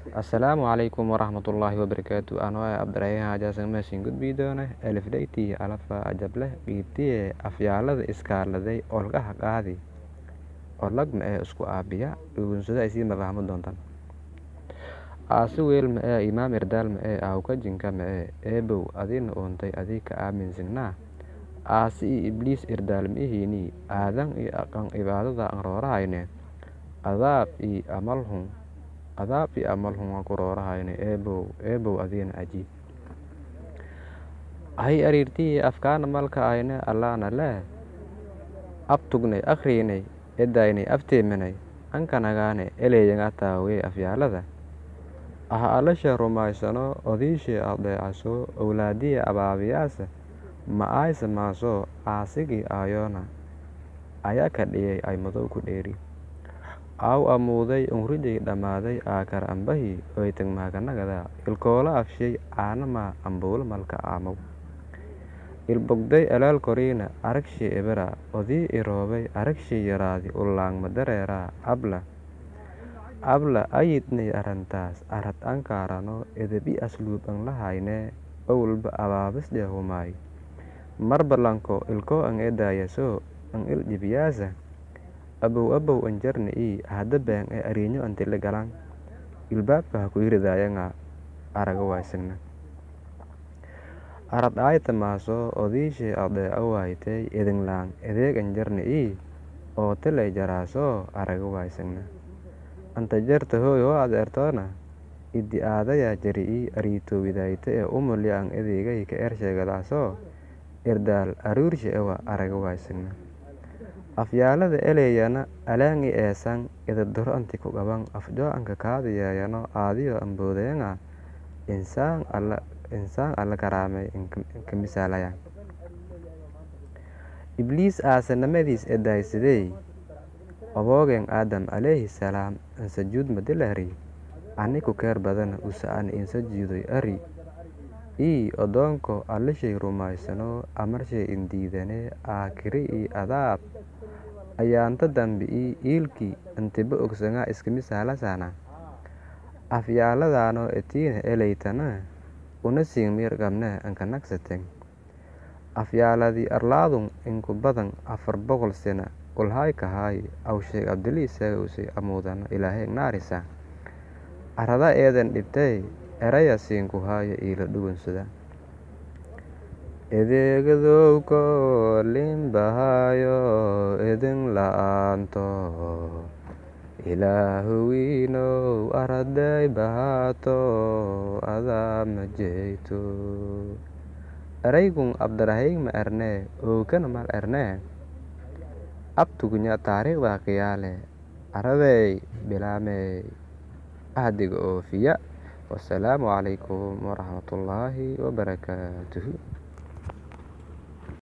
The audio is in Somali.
Assalaamu calaykum waraxmatullaahi wabarakaatu anoo ah Cabdiraxiin Xaaji Meeshin gudbii doona alifdaytii alafa ajableh qiibtiye afyaalada iskaaladay olgaha qaadi olag ma ee isku aabiya dhugunsada ay sii mafahmo doontaan aasi weel ma ee imaam irdaal ma ee aawka jinka ma ee eebow adina uuntay adii ka aaminsignaa aasi iyo ibliis irdaal ma ihiinii aadan iyo aqan cibaadada aan roorahayne adaab iyo amalhun adaab iyo amalhun waan ku roorahayne eebow eebow adiina ajiib hay ariirtihii afkaana malka ayne allaana leh abtugnay akhriinay edaynay afteemanay ankanagaane eleeyaga taawee afyaalada aha alasha rumaysano odiishee adeecaso owlaadiya abaabiyaasa ma aysa maasoo aasigii aayoona ayaa ka dhiyay ay madow ku dheeri aaw amuuday unrijay dhammaaday aakar ambahii oytag maakanagada ilkoola afshay caanamaa ambuulo malka aamow ilbogday alaal koriina aragshii ebera odii iroobay aragshii yaraadi ullaangma dareeraa abla abla ayidnay arrantaas arad ankaarano edebi asluub an lahaynee owlba abaabisdhe humaay marbalanko ilkoo an edaayaso an il dhibiyaasa abow abow an jarna ii hada been ee ariinyo antile galan ilbaabka ha ku iridayanga araga waysagna arad aayta maaso odiishee adeeca waaytay edinglaan edeeg an jarna ii oo tilay jaraasoo araga waysagna anta jarta hooy hoo adeertoona idi aadayaa jari ii ariitowidayta ee umulya an edeegay ka ersheegadaasoo irdaal aruurshe ewa araga waysagna afyaalada eleeyana alaangi eesan edadoro anti ku qaban afjoo anka kaadayeeyano aadiyo amboodeena insaan alla insaan alla karaamay inka misaalayaan ibliis aasanimadiis edaaysadey oboogen aadam calayhi salaam an sajuud madilari ani ku keer badana usa an insajuuday ari ii odoonko allashay rumaysano amarshay indiidane aakiri ii adaab ayaanta dambi ii iilkii antiba ogsangaa iskamisaalasana afyaaladaano etiina eleytana una siingmir qabne anka nagsaten afyaaladii arlaadun inku badan afar boqol sena ulhaay kahaay awsheeg abdilii saagowsay amuudano ilaahay naarisa arada eedan dhibtay eraya siinku haaya iila dhugunsada edeegadowko limbahaayo edin la-aanto ilaahuwiinow araday bahaato adaa ma jeyto eraygun abdarahiig ma ernee ookana mal ernee abtugunya taariikhda qiyaale aradey bilaamey ahdiga oofiya wasalaamu calaykum waraxmatullaahi wabarakaatuhu